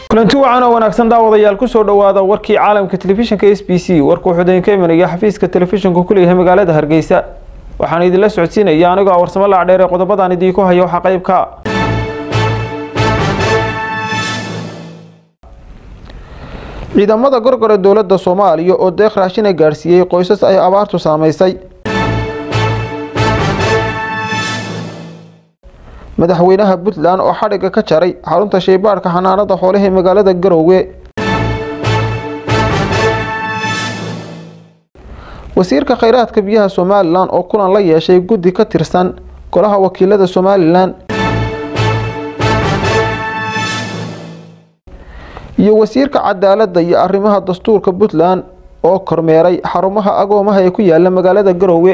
kulanti wacan oo wanaagsan daawadayaal kusoo dhowaada warkii caalamka telefishinka s b c warka wuxuu idinka imanaya xafiiska telefishinku ku leeyahay magaalada hargeysa waxaan idinla socodsiinaya anigoo warsamo laacdheer ee qodobadaan idiinku haya waxaa qeybka ciidamada gorgor ee dowladda soomaaliya oo deeq raashina gaadhsiiyey qoysas ay abaartu saameysay madaxweynaha puntland oo xadhigga ka jaray xarunta shaybaadhka xanaanada xoolaha ee magaalada garoowe wasiirka kheyraadka biyaha somalilan oo kulan la yeeshay guddi ka tirsan golaha wakiilada somalilan iyo wasiirka cadaaladda iyo arrimaha dastuurka puntland oo kormeeray xarumaha agoomaha ee ku yaala magaalada garoowe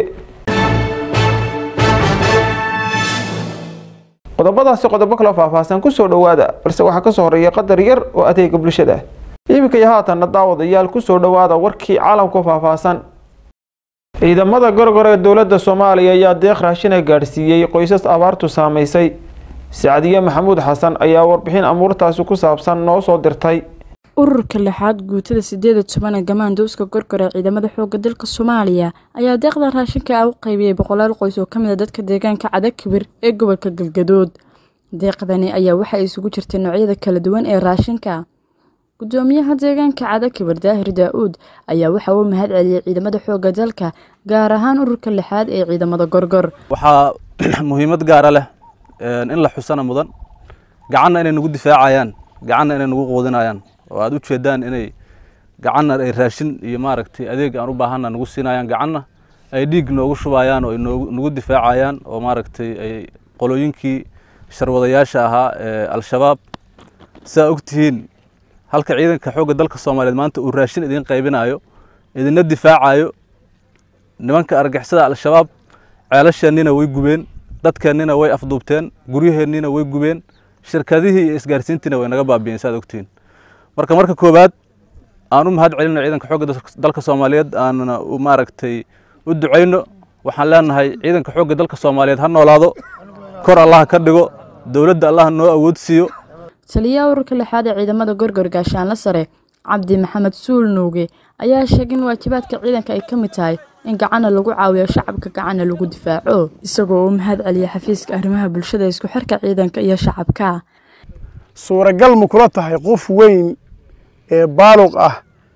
qodobadaasi qodobo kaloo faahfaahsan kusoo dhowaada balse waxaa kasoo horeeya qadar yar oo adeega bulshada iminka iyo haatanna daawadayaal kusoo dhowaada warkii caalamku faahfaahsan ciidamada gorgor ee dowladda soomaaliya ayaa deeq raashina gaadhsiiyey qoysas abaartu saameysay sacdiye maxamuud xasan ayaa warbixin amuurtaasi ku saabsan noo soo dirtay ururka lixaad guutada sideeda tobana gamaandowska gorgor ee ciidamada xooga dalka soomaaliya ayaa deeqda raashinka ah u qaybiyey boqolaal qoys oo kamid a dadka deegaanka cadakibir ee gobolka galgadood deeqdani ayaa waxa isugu jirtay noocyada kala duwan ee raashinka gudoomiyaha deegaanka cadakibir daahir daa-uud ayaa waxa uu mahad celiyey ciidamada xooga dalka gaar ahaan ururka lixaad ee ciidamada gorgor waxaa muhiimad gaara leh in la xusana mudan gacanna inay nagu difaacayaan gacanna inay nagu quudinayaan oo aada u jeedaan inay gacanna ay raashin iyo maaragtay adeeg aan u baahanna nagu siinayaan gacanna ay dhiig noogu shubayaan oo ay nagu difaacayaan oo maaragtay ay qolooyinkii sharwadayaasha ahaa ee al-shabaab saa ogtihiin halka ciidanka xoogga dalka soomaaliyeed maanta uu raashin idin qaybinayo idinna difaacayo nimanka argixisada al-shabaab ceelasheennina way gubeen dadkeennina way afduubteen guryaheennina way gubeen shirkadihii iyo isgaarsiintiina way naga baabi'een saad ogtihiin marka marka koowaad aan u mahad celino ciidanka xoogga dalka soomaaliyeed aanna maaragtay u ducayno waxaan leenahay ciidanka xoogga dalka soomaaliyeed ha noolaado kor allaha ka dhigo dowladda allaha noo awood siiyo taliyaha ururka lixaad ee ciidamada gorgor gaashaanla sare cabdi maxamed suul nuuge ayaa sheegay in waajibaadka ciidanka ay ka mid tahay in gacanna lagu caawiyo shacabka gacanna lagu difaaco isagoo uu mahad celiyay xafiiska arrimaha bulshada isku xirka ciidanka iyo shacabka suuragal ma kula tahay qof weyn ee baaluq ah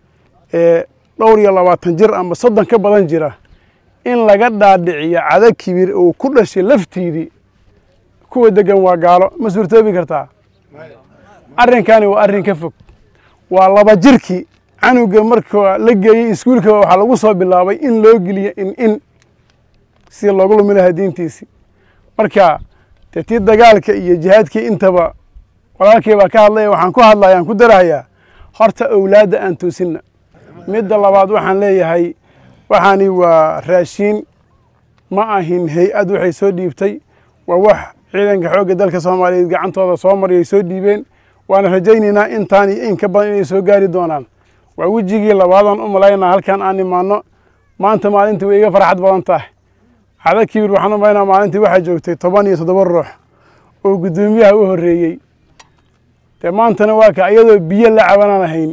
ee dhowr iyo labaatan jir ama soddon ka badan jira in laga dhaadhiciyo cada kibir oo ku dhashay laftiidii kuwa degan waa gaalo ma suurtoobi kartaa arrinkani waa arrin ka fog waa laba jirkii canuga marka la geeyey iskuulka waxaa lagu soo bilaabay in loo geliyo in in si loogu lumi lahaa diintiisii marka dee tii dagaalka iyo jihaadkii intaba walaalkii baa ka hadlaya waxaan ku hadlaya aan ku darahayaa horta owlaadda aan toosinna midda labaad waxaan leeyahay waxaani waa raashiin ma ahin hay-ad waxay soo dhiibtay waa wax ciidanka xoogga dalka soomaaliyeed gacantooda soo mariyay soo dhiibeen waana rajaynaynaa intaan iyo in ka badan inay soo gaari doonaan waa wejigii labaadaan u malaynaa halkan aan imaano maanta maalintii way iga farxad badan tahay cada kibir waxaan u malaynaa maalintii waxaa joogtay toban iyo toddoba ruux oo guddoomiyaha u horreeyey dee maantana waa ka iyadoo biyo la cabanaan ahayn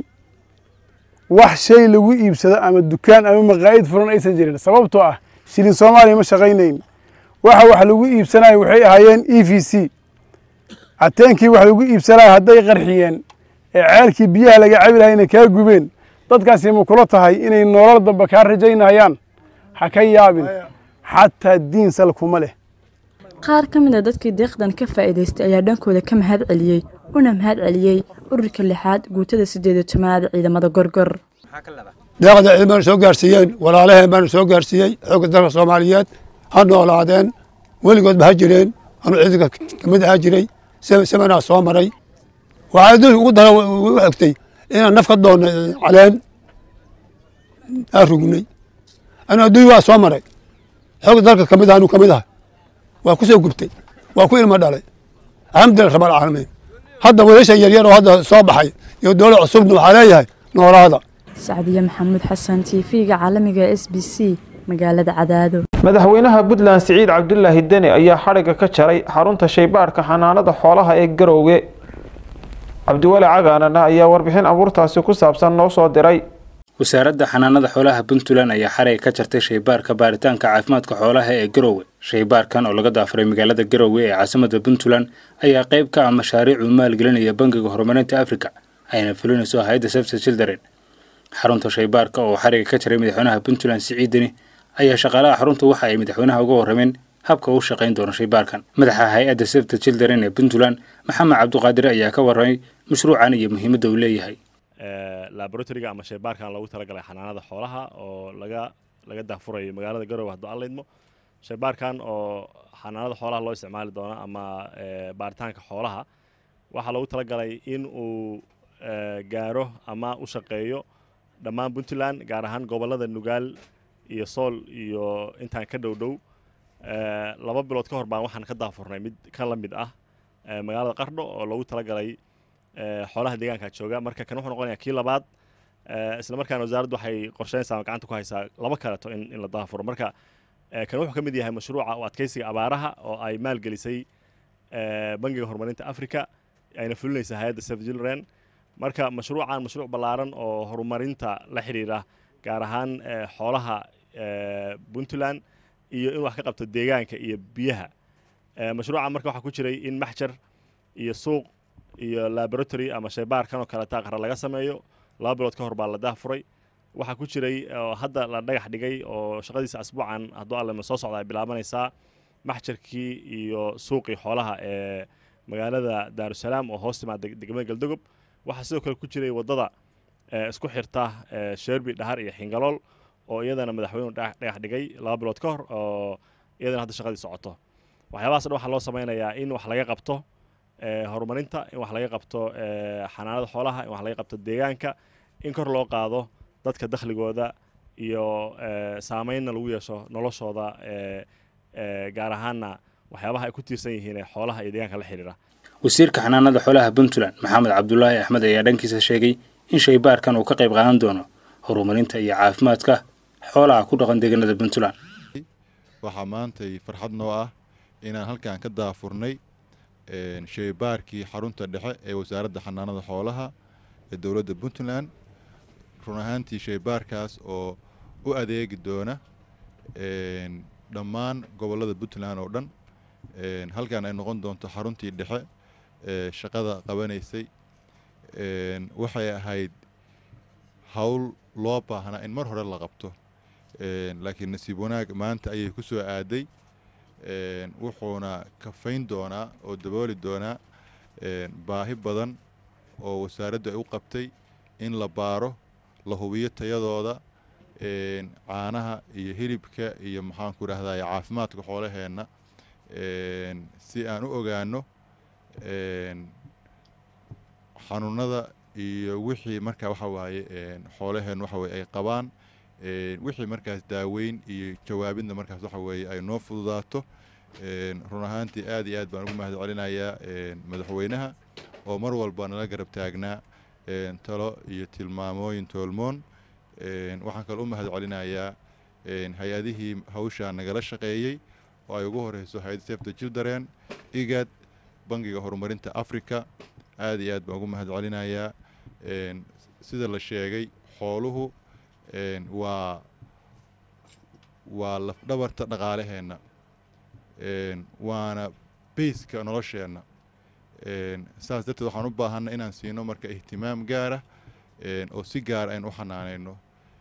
wax shay lagu iibsado ama dukaan ama maqaa'id furan aysan jirin sababtoo ah shilin soomaaliya ma shaqaynayn waxa wax lagu iibsanayo waxay ahaayeen e v c ateenkii wax lagu iibsanayo hadday qarxiyeen ee ceelkii biyaha laga cabi lahayna kaa gubeen dadkaasi ma kula tahay inay nolol damba kaa rajaynayaan ha ka yaabin xataa diin sal kuma leh qaar ka mid a dadkii deeqdan ka faa'iidaystay ayaa dhankooda ka mahad celiyey una mahad celiyey ururka lixaad guutada sideed iyo tobanaad ciidamada gorgor deeqda ciidamada soo gaarsiiyeen walaalaheen baanu soo gaarsiiyey xoogga dalka soomaaliyeed ha noolaadeen weligoodba ha jireen anuu ciidanka kamid ahaa jiray semanaa soo maray waxaa adduunka ugu dara u xigtay inaan naf ka doonno caleen aa rugnay anu adduunya waa soo maray xoogga dalka kamid aanu kamid ahay waa ku soo gubtay waa ku ilmo dhalay alxamdulilah rabal caalamiin hadda wiilasha yaryar oo hadda soo baxay iyo dowlad cusubna waxaa leeyahay noolaada sacdiye maxamuud xasan t v-ga caalamiga s b c magaalada cadaado madaxweynaha puntland siciid cabdulaahi deni ayaa xadhigga ka jaray xarunta shaybaadhka xanaanada xoolaha ee garoowe cabdiweli cagaanana ayaa warbixin abuurtaasi ku saabsan noo soo diray wasaaradda xanaanada xoolaha puntland ayaa xaray ka jartay shaybaarka baaritaanka caafimaadka xoolaha ee garowe shaybaarkan oo laga daafuray magaalada garowe ee caasimada puntland ayaa qayb ka ah mashaariic uu maalgelinaya bangiga horumarinta africa ayna fulinayso hay-adda safta children xarunta shaybaarka oo xariga ka jaray madaxweynaha puntland siciidani ayaa shaqaalaha xarunta waxa ay madaxweynaha uga warrameen habka uu shaqayn doono shaybaarkan madaxa hay-adda safta children ee puntland maxamed cabduqaadir ayaa ka warramay mashruucan iyo muhiimadda uu leeyahay laboratoriga ama shaybaarkan loogu talagalay xanaanada xoolaha oo laga laga daafurayo magaalada garowe hadduu aan laydmo shaybaarkan oo xanaanada xoolaha loo isticmaali doono ama baaritaanka xoolaha waxaa loogu talagalay in uu gaaro ama u shaqeeyo dhammaan puntland gaar ahaan gobollada nugaal iyo sool iyo intaan ka dhow dhow laba bilood ka hor baan waxaan ka daafurnay mid ka la mid ah magaalada qardho oo loogu talagalay xoolaha deegaanka jooga marka kan wuxuu noqonayaa kii labaad isla markaana wasaaraddu waxay qorsheynaysaa gacanta ku haysaa laba kaleto in in la daafuro marka kan wuxuu ka mid yahay mashruuca u adkeysiga abaaraha oo ay maalgelisay bangiga horumarinta africa ayna fulinaysaa hay-adda save children marka mashruucan mashruuc ballaaran oo horumarinta la xidhiira gaar ahaan xoolaha puntland iyo in wax ka qabto deegaanka iyo biyaha mashruucan marka waxaa ku jiray in maxjar iyo suuq iyo laboratory ama shaybaarkan oo kaleta qara laga sameeyo laba bilood ka hor baa la daafuray waxaa ku jiray oo hadda la dhagax dhigay oo shaqadiisa asbuucan hadduu allema soo socda ay bilaabanaysaa maxjarkii iyo suuqii xoolaha ee magaalada daarusalaam oo hoos timaada degmada galdogob waxaa sidoo kale ku jiray waddada isku xirta sherbi dhahar iyo xingalool oo iyadana madaxweynuhu dhagax dhigay laba bilood ka hor oo iyadana hadda shaqadii socoto waxyaabahaas dhan waxaa loo sameynayaa in wax laga qabto horumarinta in wax laga qabto xanaanada xoolaha in wax laga qabto deegaanka in kor loo qaado dadka dakhligooda iyo saameynna lagu yeesho noloshooda gaar ahaanna waxyaabaha ay ku tiirsan yihiin ee xoolaha iyo deegaanka la xidhiira wasiirka xanaanada xoolaha puntland maxamed cabdulaahi axmed ayaa dhankiisa sheegay in shaybaarkan uu ka qayb qaadan doono horumarinta iyo caafimaadka xoolaha ku dhaqan deegaanada puntland waxaa maantay farxad noo ah inaan halkan ka daafurnay shaybaarkii xarunta dhexe ee wasaaradda xanaanada xoolaha ee dowladda puntland run ahaantii shaybaarkaas oo u adeegi doona dhammaan gobollada puntland oo dhan halkan ay noqon doonto xaruntii dhexe ee shaqada qabanaysay waxay ahayd howl loo baahnaa in mar hore la qabto laakiin nasiib wanaag maanta ayay ku soo aaday wuxuuna kafayn doonaa oo dabooli doonaa baahi badan oo wasaaraddu ay u qabtay in la baaro la hubiyo tayadooda caanaha iyo hilibka iyo maxaanku idhahdaa caafimaadka xoolaheenna si aan u ogaano xanuunada iyo wixii markaa waxa waaye xoolaheen waxa weye ay qabaan wixii markaas daaweyn iyo jawaabidna markaas waxa weeye ay noo fududaato run ahaantii aad iyo aad baan ugu mahad celinayaa madaxweynaha oo mar walba nala garab taagnaa talo iyo tilmaamooyin toolmoon waxaan kaloo u mahad celinayaa hay-adihii hawshaa nagala shaqeeyey oo ay ugu horeyso hay-adda safta children igad bangiga horumarinta africa aad iyo aad baan ugu mahad celinayaa sida la sheegay xooluhu waa waa lafdhabarta dhaqaalaheenna waana bayska nolosheenna saas darteed waxaan u baahanna inaan siino marka ihtimaam gaara oo si gaar aynu u xanaanayno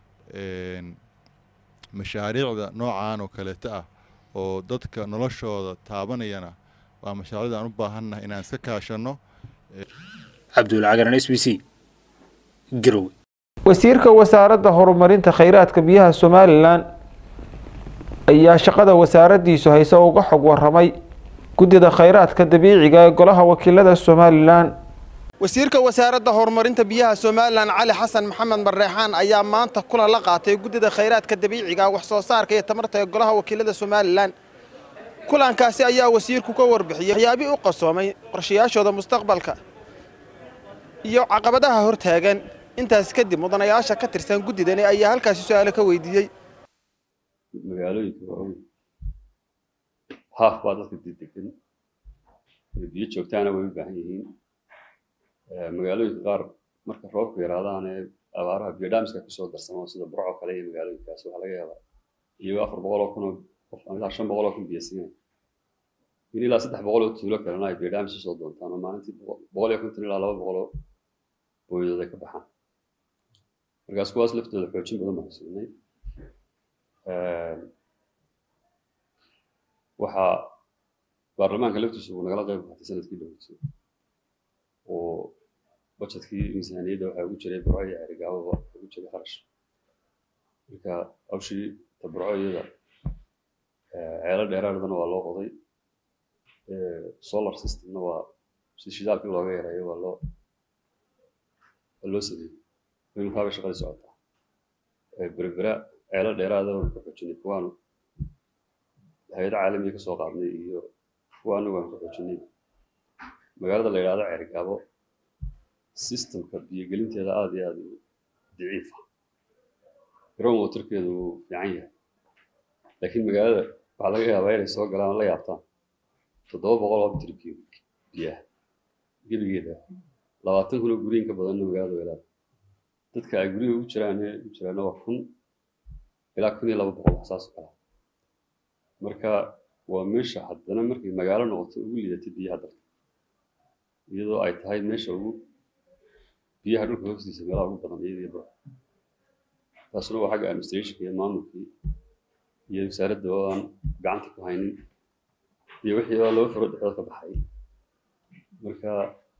mashaariicda noocaan oo kaleeta ah oo dadka noloshooda taabanayana waa mashaariicda aan u baahannahay inaan iska kaashanno cabdulcagaran s b c garowe wasiirka wasaaradda horumarinta kheyraadka biyaha somalilan ayaa shaqada wasaaraddiisu hayse uga xog waramay guddida kheyraadka dabiiciga ee golaha wakiilada somalilan wasiirka wasaaradda horumarinta biyaha somalilan cali xasan maxamed marreexaan ayaa maanta kulan la qaatay guddida kheyraadka dabiiciga wax soo saarka iyo tamarta ee golaha wakiilada somalilan kulankaasi ayaa wasiirku ka warbixiyey waxyaabii u qasoomay qorshayaashooda mustaqbalka iyo caqabadaha hortaagan intaas kadib mudanayaasha ka tirsan guddidani ayaa halkaasi su-aalo ka weydiiyey magaalooyinka waaweyn haaf baa dadka dedegan biyo joogtaana way u baahan yihiin magaalooyinka qaar marka roobku yaraadaan ee abaaraha biodhamska kusoo darsamo sida burco kale iyo magaalooyinkaas waxaa laga yaabaa iyagoo afar boqol oo kun oo qof ama ilaa shan boqol oo kun biyo siinay in ilaa saddex boqol oo tuulo kalena ay biodhams usoo doontaan oo maalintii boqol iyo konton ilaa laba boqol oo booyadood ay ka baxaan markaas kuwaas laftooda xoojin badan baan siinay waxaa baarlamaanka laftiisu uu nagala qayb qaatay sanadkii dhoweyso oo budgetkii miisaaniyadda waxaa ugu jiray burco iyo cerigaababa ugu jiray kharash marka hawshii taburco iyada ceelo dheeraadana waa loo qoday solar systemna waa si shidaalkii looga yareeyo waa loo waa loo sameeyey iminkaaba shaqadii socotaa berbera ceelo dheeraada waan ku xoojinay kuwaanu hay-ada caalamiga ka soo qaadnay iyo kuwa anagu aan ku xoojinay magaalada la yidhahdo ceerigaabo systemka biyogelinteeda aada iyo aada u daciif ah ground waterkeedu wuu fiican yahay laakiin magaalada waxaa laga yaabaa inay soo galaan la yaabtaan toddoba boqol oo mitir cubic biyaha gebigeeda labaatan kun oo guryin ka badanna magaalada welaada dadka ay guryaha ugu jiraan u jiraana waa kun ilaa kun iyo laba boqol wax saas oo kala marka waa meesha haddana markay magaalo noqoto ugu liidatay biyaha dalka iyadoo ay tahay meesha ugu biyaha dhulka hoostiisa meelaha ugu badan iyadii bur taasuna waa xagga administrationka iyo maamulkii iyo wasaaradda oo aan gacanta ku haynin iyo wixii oo laba furo dhexdood ka baxay marka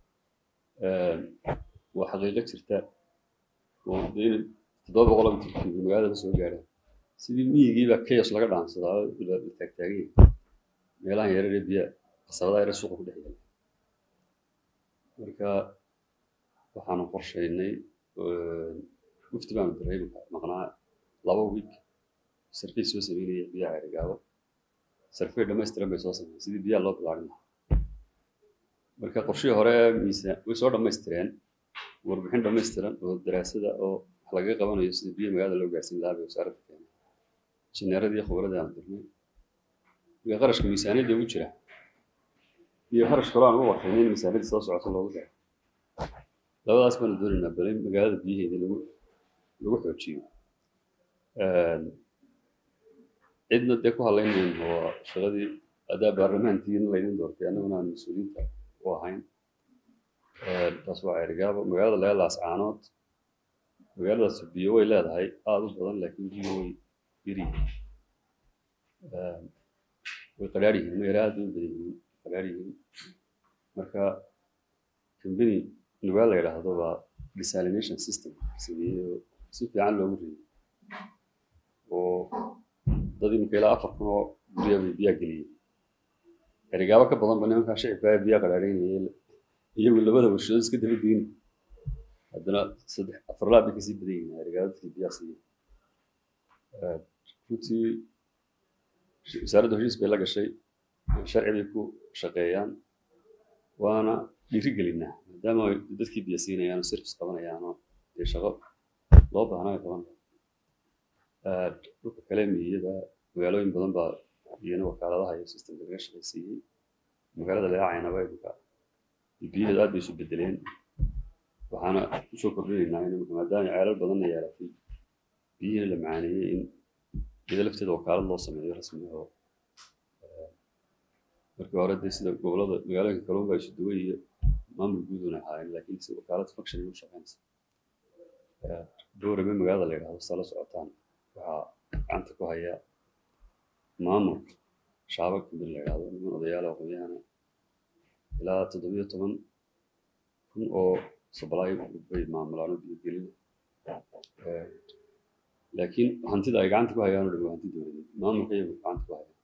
waa xaqiiqo jirta oo in toddoba boqol oo mitir magaalada soo gaadha sidii miyigiiba chaos laga dhaansadaa la taagtaagay meelahan yarare biya qasabadaha yare suuqa ku dhex yaala marka waxaanu qorshaynay mufti baanu diray maqnaa laba wiik sarfey soo sameynaya biyaha cerigaabo sarfey dhammaystiran bay soo sameeyeen sidii biyaha loo bilaarin lahaa marka qorshihii hore miisaan way soo dhammaystireen warbixin dhammaystiran oo daraasada oo wax lagaga qabanayo sida biyaha magaalada loo gaarsiin lahaa bay wasaaradda keenay injineeradii khubradii aan dirnay iyo qarashka miisaaniyadda ugu jira iyo kharash kaloo aan ugu qorshaynin in miisaaniyadda soo socoto loogu daro labadaas baanu doonaynaa bal in magaalada biyaheedii lagu lagu xoojiyo cidna dee ku hadlayn mayno waa shaqadii haddaa baarlamaantiina laydin doortay annaguna aan mas-uuliyiinta u ahayn taas waa cerigaabo magaalada laga laascaanood magaaladaas biyo way leedahay aada u badan laakiin biyo way yaryihiin way qadhaar yihiin mayara aada u badan yihiin qadhaar yihiin marka company nugaal la yidhaahdo waa desalination system sameeyey si fiican loogu reeyey oo dad imika ilaa afar kun oo gurya bay biyaa geliyey erigaabo ka badan ba nimankaa shicibkaa biyaa qadhaadhaynayay iyagu labada warshadood iska daba geyni haddana saddex afar laab bay kasii badan yihiin erigaabo dadkii biyaa siiyey runtii wasaaradda heshiis bay la gashay sharci bay ku shaqeeyaan waana dhiiri gelinaa maadaama ay dadkii biyo siinayaan oo service qabanayaan oo dee shaqo loo baahnaa ay qaban dhulka kale miyada magaalooyin badan baa iyana wakaaladaha iyo systemka laga shaqaysiiyey magaalada leecaynaba imika biyaheedu aad bay isu bedeleen waxaana kusoo kordhinaynaa in imika maadaama ceelal badanna yeelatay biyihiina la macaaneeyey in iyada lafteeda wakaalad loo sameeyo rasmi oo markii hore dee sida gobolada magaalooyinka kalluun baa isu duwan iyo maamul guuduna ahaayeen laakiin si wakaalad function u shaqeynaysa dowrame magaalada la yidhahdo sala socotaan waxaa gacanta ku haya maamulka shaabag kamid la yidhahdo niman odayaal aqoonyahana ilaa toddobiyo toban kun oo sablay bay maamulaan oo biyogelina laakiin hantida ay gacanta ku hayaan oo dhan waa hanti dowladeed maamulka iyagu gacanta ku haya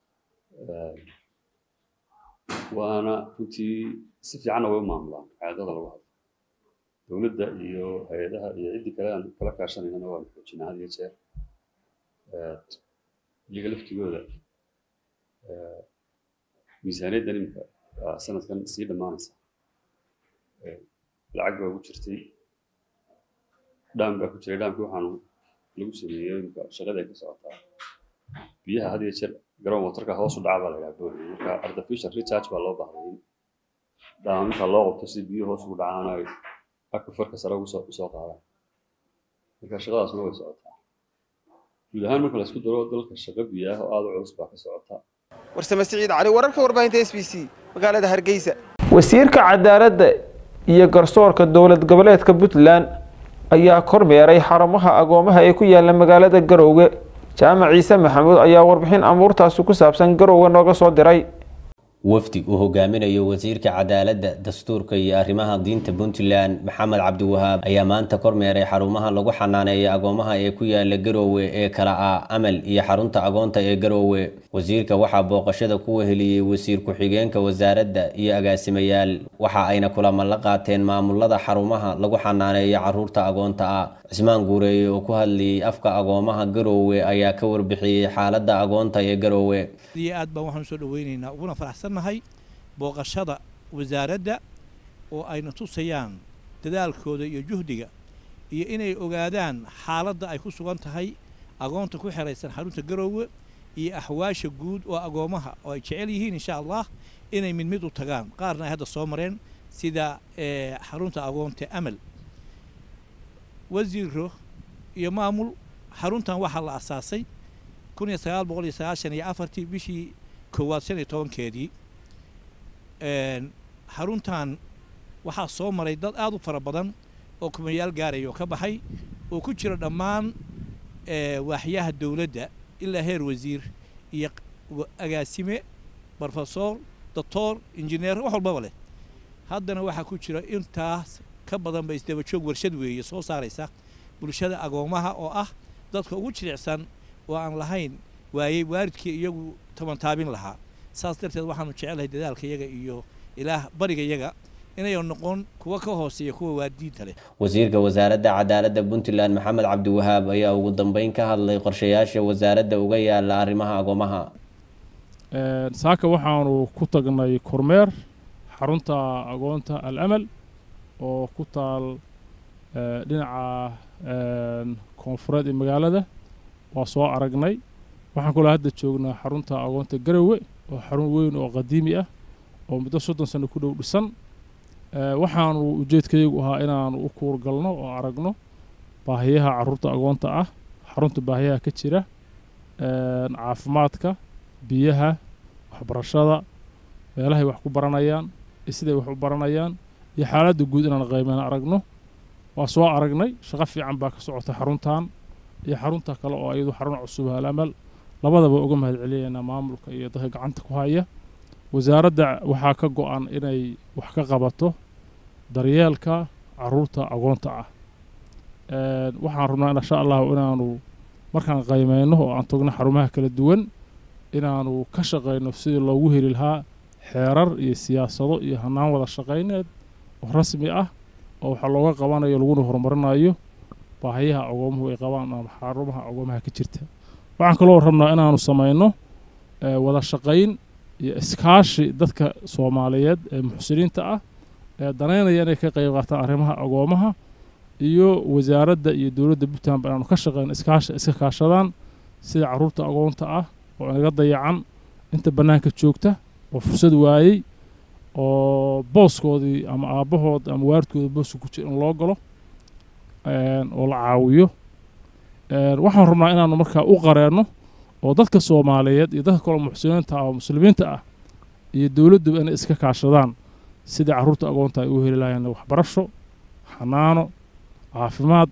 waana runtii si fiicanna way u maamulaan caadada lagu hadlo dowladda iyo hay-adaha iyo ciddii kale aan kala kaashanaynana waanu xoojinaa had iyo jeer iyaga laftigooda miisaaniyaddan imika sanadkan sii dhammaanaysa lacag baa ugu jirtay dhaam baa ku jiray dhaamkii waxaanu lagu sameeyey imika shaqada ay ka socotaa biyaha had iyo jeer garoon watarka hoos u dhaca baa la yidhaha booliga marka artificial recharge baa loo baahday in dhaaminta loo qabto si biyo hoos ugu dhacaan ay akufarka sare ugu soo usoo qaadaan marka shaqadaasna way socotaa guud ahaan marka la isku daro dalka shaqo biyo ah oo aada u culus baa ka socota warsame siciid cali wararka warbaahinta s b c magaalada hargeysa wasiirka cadaaladda iyo garsoorka dowlad goboleedka puntland ayaa kormeeray xarumaha agoomaha ee ku yaala magaalada garowge jaamac ciise maxamuud ayaa warbixin amuurtaasi ku saabsan garowge nooga soo diray wafdi uu hogaaminayo wasiirka cadaaladda dastuurka iyo arrimaha diinta puntland maxamed cabdiwahaab ayaa maanta kormeeray xarumaha lagu xanaaneeya agoomaha ee ku yaala garoowe ee kala ah amal iyo xarunta agoonta ee garoowe wasiirka waxaa booqashada ku weheliyey wasiir ku-xigeenka wasaaradda iyo agaasimayaal waxa ayna kulamo la qaateen maamulada xarumaha lagu xanaaneeya caruurta agoonta ah cismaan guureeye oo ku hadlayay afka agoomaha garoowe ayaa ka warbixiyey xaaladda agoonta ee garoowe aad baan waxaan soo dhaweynaynaa uguna faraxsannahay booqashada wasaaradda oo ayna tusayaan dadaalkooda iyo juhdiga iyo inay ogaadaan xaaladda ay ku sugan tahay agoonta ku xeraysan xarunta garoowe iyo axwaasha guud oo agoomaha oo ay jecel yihiin insha allah inay mid mid u tagaan qaarna ay hadda soo mareen sida xarunta agoonta amal wasiiro iyo maamul xaruntan waxaa la asaasay kun iyo sagaal boqol iyo sagaashan iyo afartii bishii koowaad shan iyo tobankeedii xaruntan waxaa soo maray dad aada u fara badan oo kumayaal gaaraya oo ka baxay oo ku jira dhammaan waaxyaha dowladda ilaa heer wasiir iyo agaasime brofesor doctor injineer wax walbaba leh haddana waxaa ku jira intaas ka badanba isdaba joog warshad weeye soo saaraysa bulshada agoomaha oo ah dadka ugu jilicsan oo aan lahayn waayey waalidkii iyagu tabantaabin lahaa saas darteed waxaanu jecelahay dadaalka iyaga iyo ilaah bariga iyaga inayan noqon kuwa ka hooseeya kuwa waadiinta leh wasiirka wasaaradda cadaaladda puntland maxamed cabdiwahaab ayaa ugu dambeyn ka hadlay qorshayaasha wasaaradda uga yaala arrimaha agoomaha saaka waxaanu ku tagnay kormeer xarunta agoonta al amal oo ku taal dhinaca koonfureed ee magaalada waa soo aragnay waxaan kaloo hadda joognaa xarunta agoonta garowe oo xarun weyn oo qadiimi ah oo muddo soddon sano ku dhow dhisan waxaanu ujeedkayagu ahaa inaanu u kuurgalno oo aragno baahiyaha caruurta agoonta ah xarunta baahiyaha ka jira caafimaadka biyaha waxbarashada meelahay wax ku baranayaan iyo siday wax u baranayaan iyo xaaladda guud inaan qaymana aragno waa soo aragnay shaqo fiican baa ka socota xaruntan iyo xarunta kale oo iyadu xarun cusub halamal labadaba uga mahad celinaynaa maamulka iyo dadka gacanta ku haya wasaaradda waxaa ka go-an inay wax ka qabato daryeelka caruurta agoonta ah waxaan rabnaa insha allahu inaanu markaan qaymeyno oo aan togno xarumaha kala duwan inaanu ka shaqayno sidii loogu heli lahaa xeerar iyo siyaasado iyo hanaan wada shaqayneed oo rasmi ah oo waxaa looga qabanayo laguna horumarinayo baahiyaha agoomuhu ay qabaan ama xarumaha agoomaha ka jirta waxaan kaloo rabnaa inaanu samayno wada shaqayn iyo iskaashi dadka soomaaliyeed ee muxsiniinta ah ee danaynaya inay ka qayb qaataan arrimaha agoomaha iyo wasaaradda iyo dowladda puntland inaanu ka shaqeyno iskaashi iska kaashadaan sida caruurta agoonta ah oo inaga dayacan inta bannaanka joogta oo fursad waayey oo booskoodii ama aabbahood ama waaridkooda booska ku jira in loo galo oo la caawiyo waxaan rabnaa inaanu markaa u qareenno oo dadka soomaaliyeed iyo dadka kaloo muxsiniinta ah oo muslimiinta ah iyo dowladduba inay iska kaashadaan sidai carruurta agoonta ay u heli lahayn waxbarasho xanaano caafimaad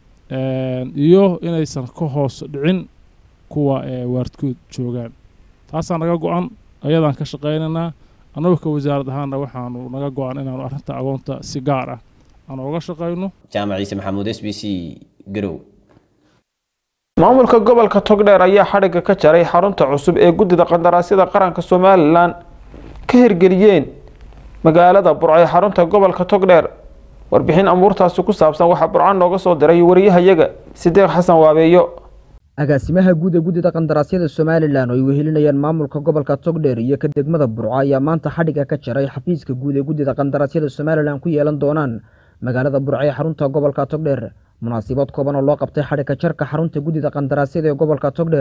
iyo inaysan ka hoos dhicin kuwa waaridkood joogaan taasaa naga go-an ayadaan ka shaqaynaynaa annagoo ka wasaarad ahaanna waxaanu naga go-an inaanu arrinta agoonta si gaar ah aan ooga shaqayno jaamac ciise maxamuud s b c garow maamulka gobolka togdheer ayaa xadhigga ka jaray xarunta cusub ee guddida qandaraasyada qaranka somalilan ka hirgeliyeen magaalada burco ee xarunta gobolka togdheer warbixin amuurtaasi ku saabsan waxaa burco nooga soo diray wariyahayaga sideeq xasan waabeeyo agaasimaha guud ee guddida qandaraasyada somalilan oo ay wehelinayaan maamulka gobolka togdheer iyo ka degmada burco ayaa maanta xadhigga ka jaray xafiiska guud ee guddida qandaraasyada somalilan ku yeelan doonaan magaalada burco ee xarunta gobolka togdheer munaasabad kooban oo loo qabtay xadhigga jarka xarunta guddida qandaraasyada ee gobolka togdheer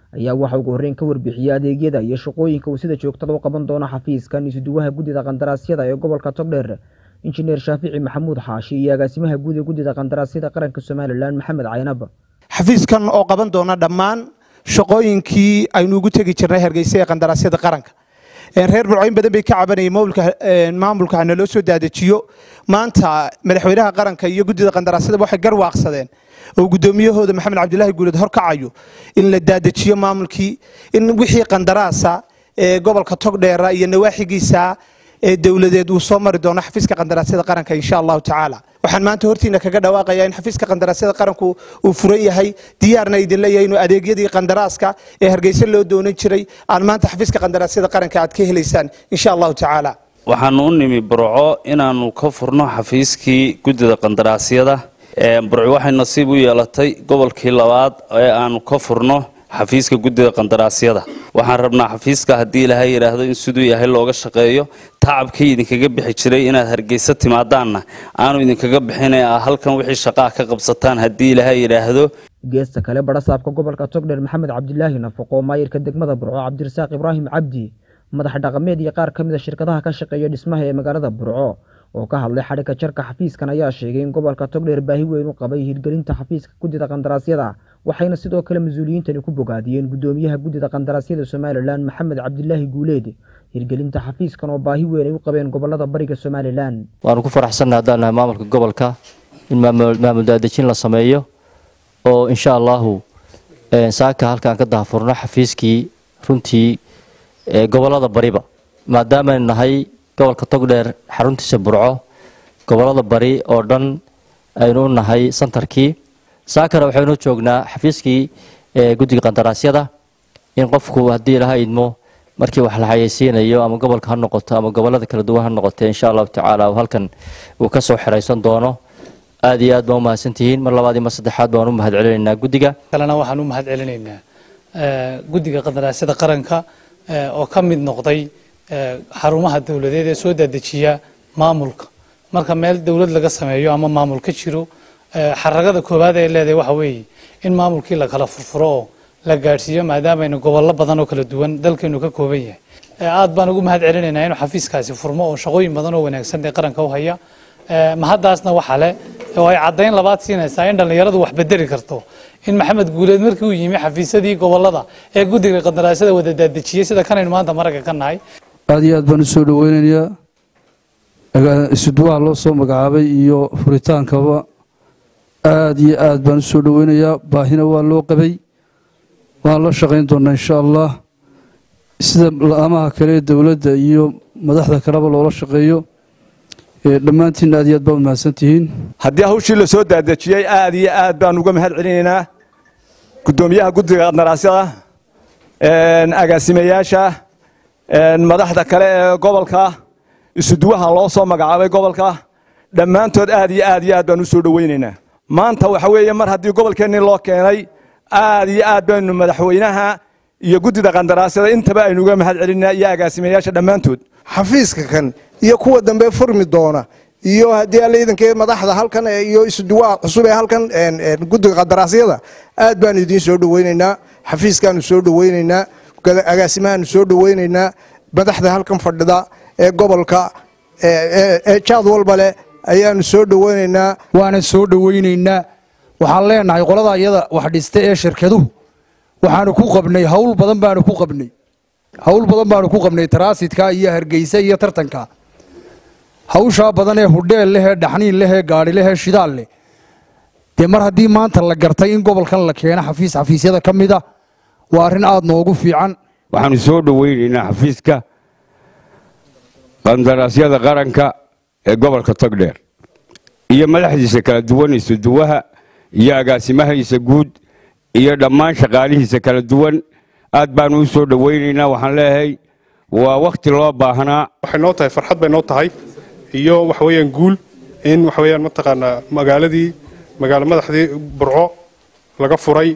ayaa waxa ugu horreyn ka warbixiyey adeegyada iyo shaqooyinka uu sida joogtada u qaban doono xafiiskan isuduwaha guddida qandaraasyada ee gobolka togdheer injineer shaafici maxamuud xaashi iyo agaasimaha guud ee guddida qandaraasyada qaranka somalilan maxamed caynab xafiiskan oo qaban doona dhammaan shaqooyinkii aynu ugu tegi jirnay hargeysa ee qandaraasyada qaranka reer burcooyin badan bay ka cabanayeen maamulka hana loo soo daadajiyo maanta madaxweynaha qaranka iyo guddida qandaraasyada waxay garwaaqsadeen oo guddoomiyahooda maxamed cabdilaahi guuleed horkacayo in la daadajiyo maamulkii in wixii qandaraasa ee gobolka togdheera iyo nawaaxigiisa ee dowladeed uu soo mari doono xafiiska qandaraasyada qaranka insha allahu tacaala waxaan maanta hortiina kaga dhawaaqayaa in xafiiska qandaraasyada qaranku uu furan yahay diyaarna idin leeyahay inuu adeegyadii qandaraaska ee hargeysa loo doonan jiray aan maanta xafiiska qandaraasyada qaranka aad ka helaysaan insha allahu tacaala waxaanu u nimi burco inaannu ka furno xafiiskii guddida qandaraasyada burco waxay nasiib u yeelatay gobolkii labaad ee aanu ka furno xafiiska guddida qandaraasyada waxaan rabnaa xafiiska haddii ilaahay yidhaahdo in siduu yahay looga shaqeeyo tacabkii idinkaga bixi jiray inaad hargeysa timaadaanna aanu idinkaga bixina a halkan wixii shaqaa ka qabsataan haddii ilaahay yidhaahdo geesta kale barasaabka gobolka togdheer maxamed cabdilaahi nafaqo maayirka degmada burco cabdirasaaq ibraahim cabdi madax dhaqameed iyo qaar ka mid a shirkadaha ka shaqeeya dhismaha ee magaalada burco oo ka hadlay xadhigga jarka xafiiskan ayaa sheegay in gobolka togdheer baahi weyn u qabay hirgelinta xafiiska guddida qandaraasyada waxayna sidoo kale mas-uuliyiintani ku bogaadiyeen guddoomiyaha guddida qandaraasyada somalilan maxamed cabdilaahi guuleed hirgelinta xafiiskan oo baahi weyn ay u qabeen gobolada bariga somalilan waanu ku faraxsannahay haddaan nahay maamulka gobolka in maamul daadejin la sameeyo oo insha allahu saaka halkaan ka dahafurno xafiiskii runtii gobolada bariba maadaamaaynu nahay gobolka togdheer xaruntiisa burco gobolada bari oo dhan aynu u nahay santarkii saakana waxaynu joognaa xafiiskii guddiga qandaraasyada in qofku haddii ilaha idmo markii wax la xayeysiinayo ama gobolka ha noqoto ama gobolada kala duwan ha noqotee insha allahu tacaala halkan uu ka soo xiraysan doono aad iyo aad baan u mahadsantihiin mar labaad iyo mar saddexaad baan u mahad celinaynaa guddiga kalena waxaan u mahad celinaynaa guddiga qandaraasyada qaranka oo ka mid noqday xarumaha dowladeed ee soo dadejiya maamulka marka meel dowlad laga sameeyo ama maamul ka jiro xaragada koowaad ee leedahay waxa weeye in maamulkii la kala furfuro oo la gaadhsiiyo maadaamaynu gobollo badan oo kala duwan dalkeenu ka kooban yahay aad baan ugu mahad celinaynaa inuu xafiiskaasi furmo oo shaqooyin badan oo wanaagsan ee qaranka u haya mahaddaasna waxa leh oo ay caddayn labaad siinaysaa in dhallinyaradu wax bedeli karto in maxamed guuleed markii uu yimi xafiisyadii gobolada ee guddiga qandaraasyada wada daadejiyey sida kanaynu maanta maragga ka nahay aad iyo aad baan u soo dhoweynayaa isuduwaha loo soo magacaabay iyo furitaankaba aad iyo aad baan u soo dhoweynayaa baahina waa loo qabay waan la shaqayn doonaa insha allah sida la-amaha kale ee dowladda iyo madaxda kaleba loola shaqeeyo dhammaantiin aad iyo aad baa u mahadsantihiin haddii hawshii la soo daadejiyey aad iyo aad baan uga mahad celinaynaa guddoomiyaha guddiga qandaraasyada agaasimayaasha madaxda kale ee gobolka isuduwaha loo soo magacaabay gobolka dhammaantood aad iyo aad iyo aad baan u soo dhoweynaynaa maanta waxa weeye mar haddii gobolkeennii loo keenay aad iyo aad baynu madaxweynaha iyo guddida qandaraasyada intaba aynu uga mahad celinaa iyo agaasimayaasha dhammaantood xafiiska kan iyo kuwa dambe furmi doona iyo haddii alla iidankee madaxda halkan iyo isuduwaha cusub ee halkan guddiga qandaraasyada aad baanu idiin soo dhoweynaynaa xafiiskaanu soo dhoweynaynaa agaasimahaanu soo dhoweynaynaa madaxda halkan fadhida ee gobolka ee jaad walba leh ayaanu soo dhoweynaynaa waana soo dhoweynaynaa waxaan leenahay qolada iyada wax dhista ee shirkaduhu waxaanu ku qabnay hawl badan baanu ku qabnay hawl badan baanu ku qabnay taraasidka iyo hargeysa iyo tartanka hawshaa badan ee hudheel leh ee dhaxniin leh ee gaadhi leh ee shidaal leh dee mar haddii maanta la gartay in gobolkan la keeno xafiis xafiisyada ka mid a waa arrin aada noogu fiican waxaanu soo dhoweynaynaa xafiiska qandaraasyada qaranka ee gobolka togdheer iyo madaxdiisa kala duwan isuduwaha iyo agaasimahiisa guud iyo dhammaan shaqaalihiisa kala duwan aad baanu u soo dhoweynaynaa waxaan leeyahay waa wakhti loo baahnaa waxay noo tahay farxad bay noo tahay iyo waxa weeyaan guul in waxa weeyaan mataqaanaa magaaladii magaalo madaxdii burco laga furay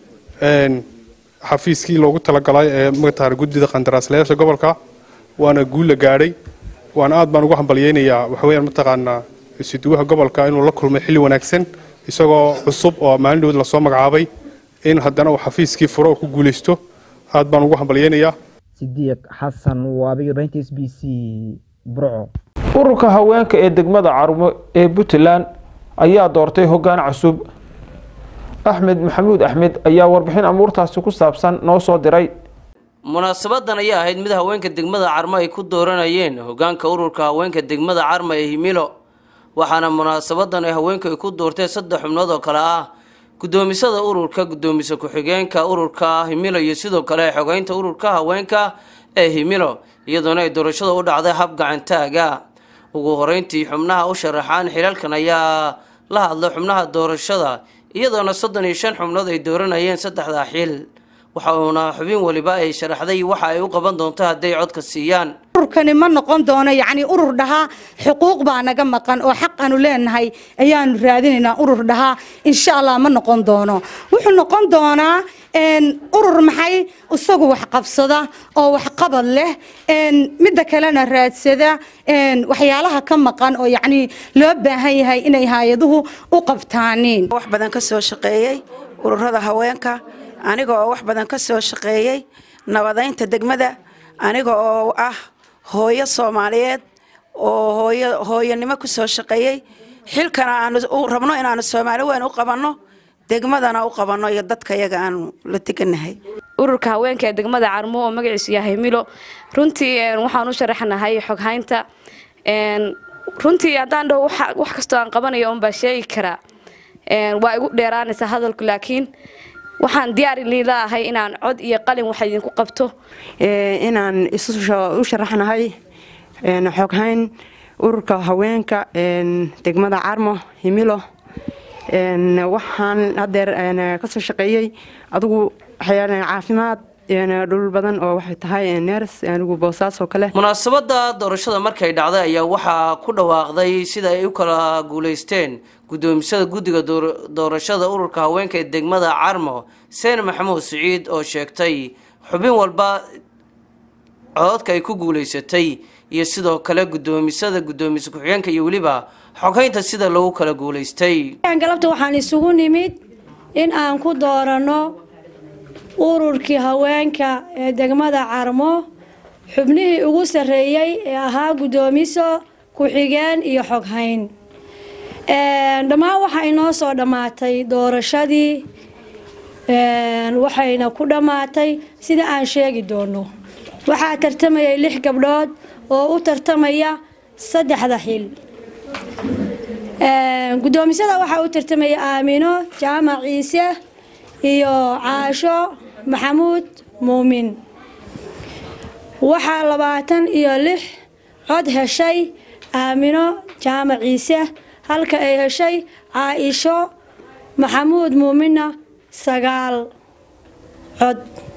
xafiiskii loogu talagalay ee mataqaana guddida qandaraaslayaasha gobolka waana guul la gaadhay waana aad baan ugu hambalyeynayaa waxa weeyaan mataqaanaa isuduwaha gobolka inuu la kulmay xilli wanaagsan isagoo cusub oo maalin dhoweed lasoo magacaabay in haddana uu xafiiskii furo oo ku guulaysto aad baan ugu hambalyeynayaa sidiiq xasan waabiyo raynta s b c burco ururka haweenka ee degmada carmo ee puntland ayaa doortay hoggaan cusub axmed maxamuud axmed ayaa warbixin amuurtaasi ku saabsan noo soo diray munaasabadan ayaa ahayd mid haweenka degmada carmo ay ku dooranayeen hogaanka ururka haweenka degmada carmo ee himilo waxaana munaasabadan ay haweenku ay ku doorteen saddex xubnood oo kale ah gudoomisada ururka gudoomise ku-xigeenka ururka himilo iyo sidoo kale xogeynta ururka haweenka ee himilo iyadoona ay doorashada u dhacday hab gacantaaga ugu horeyntii xubnaha u sharaxaan xilalkan ayaa la hadlay xubnaha doorashada iyadoona soddon iyo shan xubnood ay dooranayeen saddexda xil waxa uuna xubin waliba ay sharaxday waxa ay u qaban doonto hadday codka siiyaan ururkani ma noqon doono yacni urur dhahaa xuquuq baa naga maqan oo xaq aanu leenahay ayaanu raadinaynaa urur dhahaa insha allah ma noqon doono wuxuu noqon doonaa urur maxay isagu wax qabsada oo waxqabad leh midda kalena raadsada waxyaalaha ka maqan oo yacni loo baahan yahay inay hay-aduhu u qabtaaniin wax badan ka soo shaqeeyey ururada haweenka aniga oo wax badan ka soo shaqeeyey nabadaynta degmada aniga oo ah hooyo soomaaliyeed oo hooyo hooyanimo ku soo shaqeeyey xilkana aanu rabno inaanu soomaali weyn u qabanno degmadana u qabanno iyo dadka yaga aanu la teganahay ururka haweenka ee degmada carmo oo magaciisu yahay milo runtii waxaan u sharaxnahay xoghaynta runtii haddaan dhaho wax kastoo aan qabanayo unbaa sheegi karaa waa igu dheeraanaysaa hadalku laakiin waxaan diyaar laahay inaan cod iyo qalin wax idinku qabto inaan u sharaxnahay xoghayn ururka haweenka degmada carmo himilo waxaan hadeer kasoo shaqeeyey adigu caafimaad dhul badan oo waxay tahay neers anigu boosaas oo kale munaasabada doorashada markay dhacday ayaa waxaa ku dhawaaqday sida ay u kala guulaysteen gudoomisada guddiga doorashada ururka haweenka ee degmada carmo seen maxamuud siciid oo sheegtay xubin walba cododka ay ku guulaysatay iyo sidoo kale gudoomisada gudoomise ku-xigeenka iyo weliba xoghaynta sida lagu kala guulaystay galabta waxaan isugu nimid in aan ku dooranno ururkii haweenka ee degmada carmo xubnihii ugu sarreeyey ee ahaa guddoomiso ku-xigeen iyo xoghayn dhammaan waxaa inoo soo dhammaatay doorashadii waxayna ku dhammaatay sida aan sheegi doono waxaa tartamayay lix gabdhood oo u tartamaya saddexda xil guddoomisada waxaa u tartamaya aamino jaamac ciise iyo caasho maxamuud muumin waxaa labaatan iyo lix cod heshay aamino jaamac ciise halka ay heshay caaisho maxamuud muuminna sagaal cod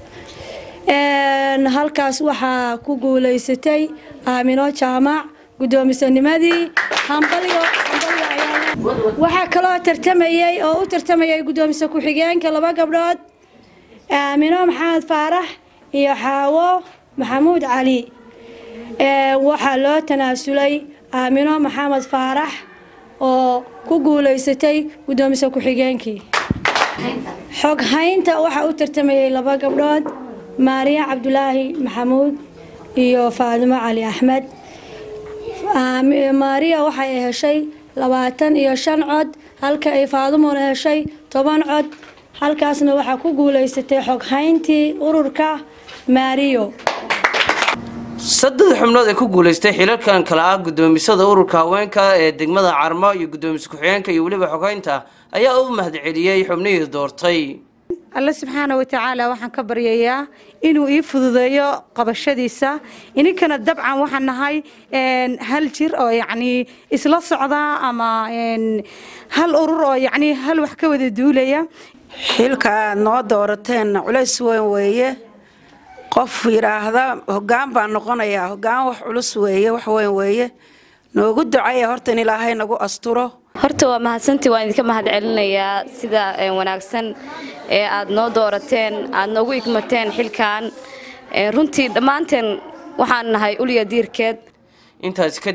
halkaas waxaa ku guulaysatay aamino jaamac guddoomisanimadii hambalyo waxaa kaloo tartamayey oo u tartamayay guddoomise ku-xigeenka laba gabdhood aamino maxamed faarax iyo xaawo maxamuud cali waxaa loo tanaasulay aamino maxamed faarax oo ku guulaysatay guddoomise ku-xigeenkii xoghaynta waxaa u tartamayay laba gabdhood maariya cabdulaahi maxamuud iyo faadimo cali axmed maariya waxay heshay labaatan iyo shan cod halka ay faadumona heshay toban cod halkaasna waxaa ku guulaysatay xoghayntii ururka maariyo saddex xubnood ee ku guulaystay xilalkan kale ah guddoomisada ururka haweenka ee degmada carmo iyo guddoomise ku-xigeenka iyo weliba xoghaynta ayaa u mahadceliyey xubnihii doortay alle subxaana watacaala waxaan ka baryayaa inuu ii fududeeyo qabashadiisa ininkana dabcan waxaan nahay hal jir oo yacnii isla socda ama hal urur oo yacnii hal wax ka wada duulaya xilka aad noo doorateen culays weyn weeye qof yidhaahda hoggaan baan noqonayaa hoggaan wax culus weeye wax weyn weeye noogu ducaya horta in ilaahay nagu asturo horta waa mahadsantii waan idinka mahad celinayaa sida wanaagsan ee aad noo doorateen aad noogu igmateen xilkan runtii dhammaanteen waxaan nahay ulya diirkeed intaas kadib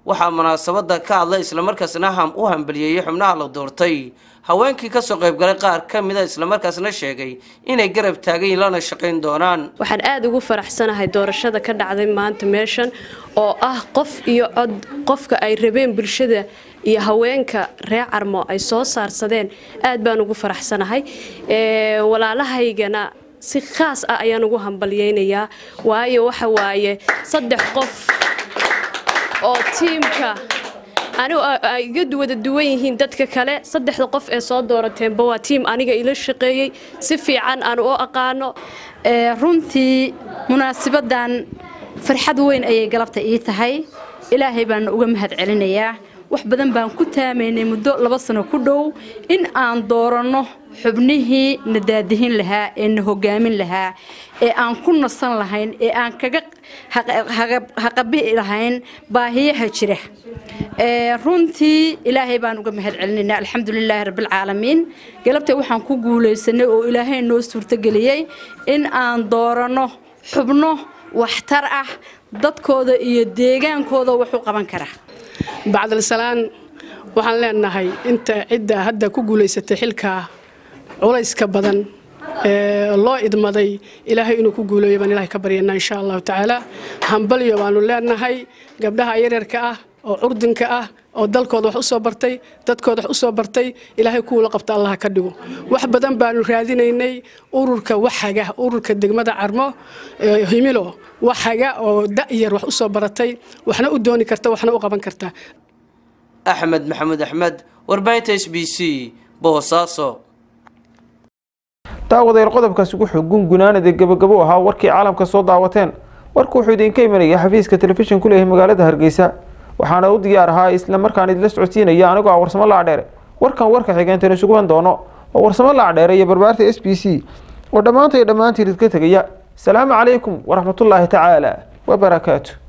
waxaa munaasabada ka hadlay islamarkaasna ham u hambaliyeeyey xubnaha la doortay haweenkii kasoo qaybgalay qaar ka mida islamarkaasna sheegay inay garab taagayin lana shaqayn doonaan waxaan aada ugu faraxsanahay doorashada ka dhacday maanta meeshan oo ah qof iyo cod qofka ay rabeen bulshada iyo haweenka reer carmo ay soo saarsadeen aad baan ugu faraxsanahay walaalahaygana si khaas ah ayaan ugu hambalyeynayaa waayo waxa waaye saddex qof oo tiimka anigu ay iga wada duwan yihiin dadka kale saddexda qof ee soo doorateenba waa tiim aniga ila shaqeeyey si fiican aan u aqaano runtii munaasibadan farxad weyn ayay galabta ii tahay ilaahay baan uga mahad celinayaa wax badan baan ku taamaynay muddo laba sano ku dhow in aan dooranno xubnihii na daadihin lahaa ee na hogaamin lahaa ee aan ku nasan lahayn ee aan kaga haqabi'i lahayn baahiyaha jira runtii ilaahay baan uga mahad celinaynaa alxamdulilaahi rabbilcaalamiin galabta waxaan ku guulaysanay oo ilaahay noo suurtageliyey in aan dooranno xubno waxtar ah dadkooda iyo deegaankooda wax u qaban kara bacdalsalaan waxaan leenahay inta cidda hadda ku guulaysatay xilka culayska badan ee loo idmaday ilaahay inuu ku guuleeyo baan ilaahay ka baryanaa insha allahu tacaala hambalyo baanu leenahay gabdhaha yaryarka ah oo curdinka ah oo dalkooda wax u soo bartay dadkooda wax u soo bartay ilaahay kuwula qabta allaha ka dhigo wax badan baanu raadinaynay ururka waxaga ururka degmada carmo himilo waxaga oo da'yar wax u soo baratay waxna u dooni karta waxna u qaban karta axmed maxamuud axmed warbaahinta s b c boosaaso daawadayaal qodobkaasi wuxuu gungunaanada gebagabo ahaa warkii caalamka soo daawateen warku wuxuu idinka imanaya xafiiska telefishin ku leeyahay magaalada hargeysa waxaana u diyaar ahaa isla markaan idila socodsiinaya anigoo ah warsamo laacdheere warkan warka xigeentan isuguban doono oo warsamo laacdheere iyo barbaarta s b c oo dhammaantay dhammaantiin idka tegaya asalaamu calaykum waraxmatullaahi tacaala wabarakaatu